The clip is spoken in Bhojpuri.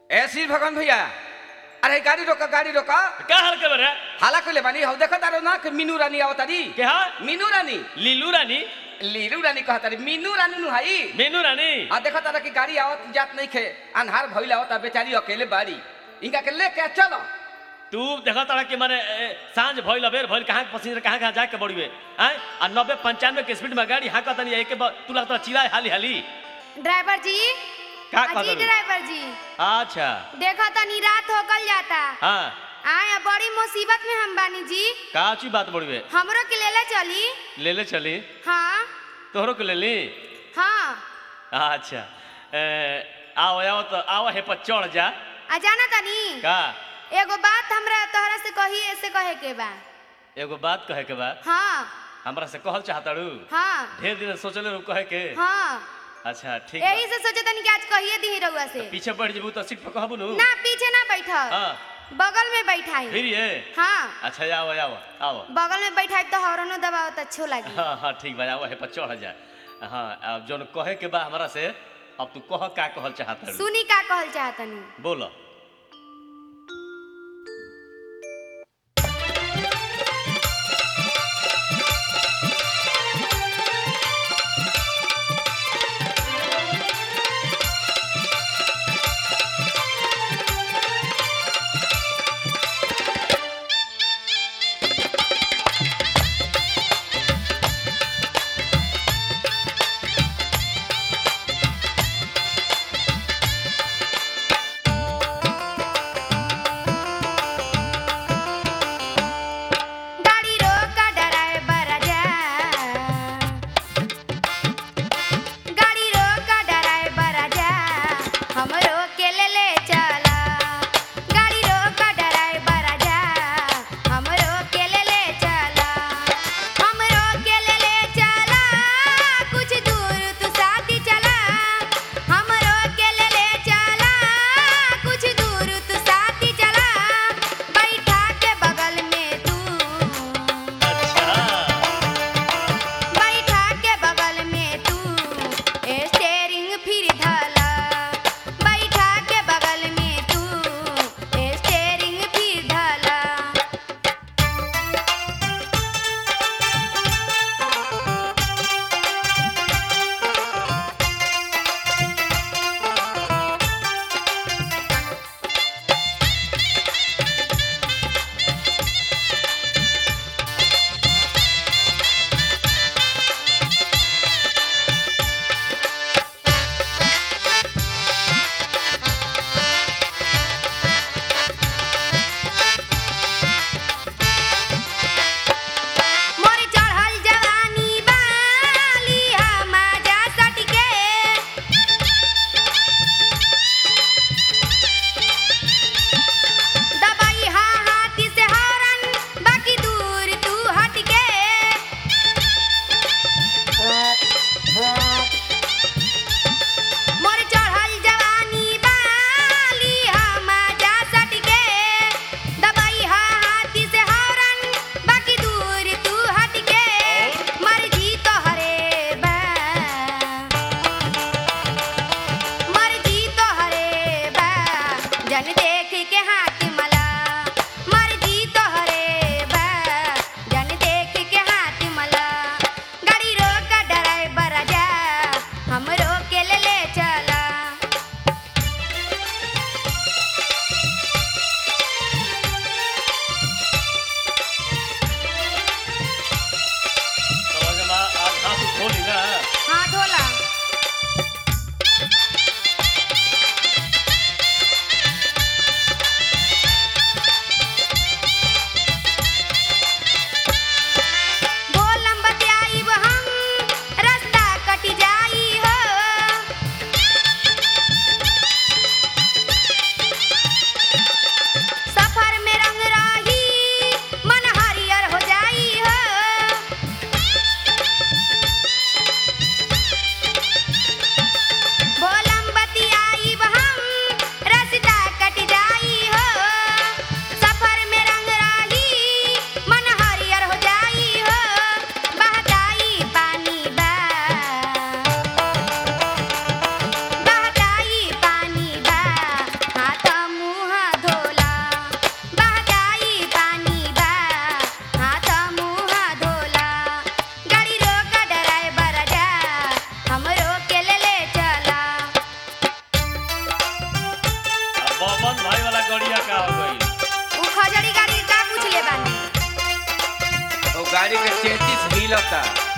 ऐसी भगवान भैया अरे गाड़ी रोका गाड़ी रोका का हाल कर रे हाला कइले बानी हौ देखत तारो ना कि मीनू रानी आवतारी के हा मीनू रानी लीलू रानी लीलू रानी कहतारी मीनू रानी नु हाई मेनू रानी आ देखत तारा कि गाड़ी आवत जात नहीं खे अनहार भइल आवता बेचारी अकेले बाड़ी इनका के लेके चलो तू देखा तारा कि माने ए, सांझ भइल अबेर भइल कहाँ पसीना कहाँ कहाँ जाके बड़िए हैं आ नब्बे पंचानवे के स्पीड में गाड़ी हाँका तनी एक बार तू लगता चिल्लाए हाली हाली ड्राइवर जी का अजी कहत ड्राइवर जी अच्छा देखो तनी रात हो गल जाता हाँ आया बड़ी मुसीबत में हम बानी जी का अच्छी बात बड़िए हमरो के लेले चली ले ले चली हाँ तोहरो के ले ली हाँ अच्छा ए, आओ आओ तो आओ हे पर चढ़ जा आ जाना तनी का एगो बात हमरा तोहरा से कही ऐसे कहे के बा एगो बात कहे के बा हाँ हमरा से कहल चाहताड़ू हाँ ढेर दिन से सोचले रहू कहे के हाँ अच्छा ठीक बा। यही से सोचे तनी कि आज कहिए दी रउआ से पीछे बढ़ जेबू तो सीट पर कहबू नु ना पीछे ना बैठल हाँ बगल में बैठाई फिर ये हाँ अच्छा आओ आओ आओ बगल में बैठाई तो हॉर्नो दबाओ तो अच्छो लगी हाँ हाँ ठीक बा आओ हे पर चढ़ जा हाँ अब जोन कहे के बा हमरा से अब तू कह का कहल चाहताड़ू सुनी का कहल चाहतनी बोलो गाड़ी रोका ड्राइवर जा गाड़ी रोका ड्राइवर जा हमरो के ले ले चला गाड़ी रोका ड्राइवर जा हमरो के ले ले चला हमरो के ले ले चला कुछ दूर तू साथी चला हमरो के ले ले चला कुछ दूर तू साथी चला बैठा के बगल में तू अच्छा बैठा के बगल में तू स्टेरिंग फिर धला बैठा के बगल में तू स्टेरिंग फिर धला मोर चढ़ल जवानी बाली हमाजा सटके दबाई हा हाथी से हरन बाकी दूर तू हटके मोर चढ़ल जवानी बाली हमाजा सटके दबाई हा हाथी से हरन बाकी दूर तू हटके मर्जी तोहरे बा मर्जी तोहरे बा जन देख के हाथ मला मर्जी तोहरे बा जन देख के हाथ मला गाड़ी रोक ड्राइवर जा हमरो के ले ले चला समझ में आज हाथ खोली ना हाँ ढोला पवन भाई वाला गड़िया का हो गई उ खजड़ी गाड़ी का पूछ ले बानी ओ गाड़ी के चेतीस हिलता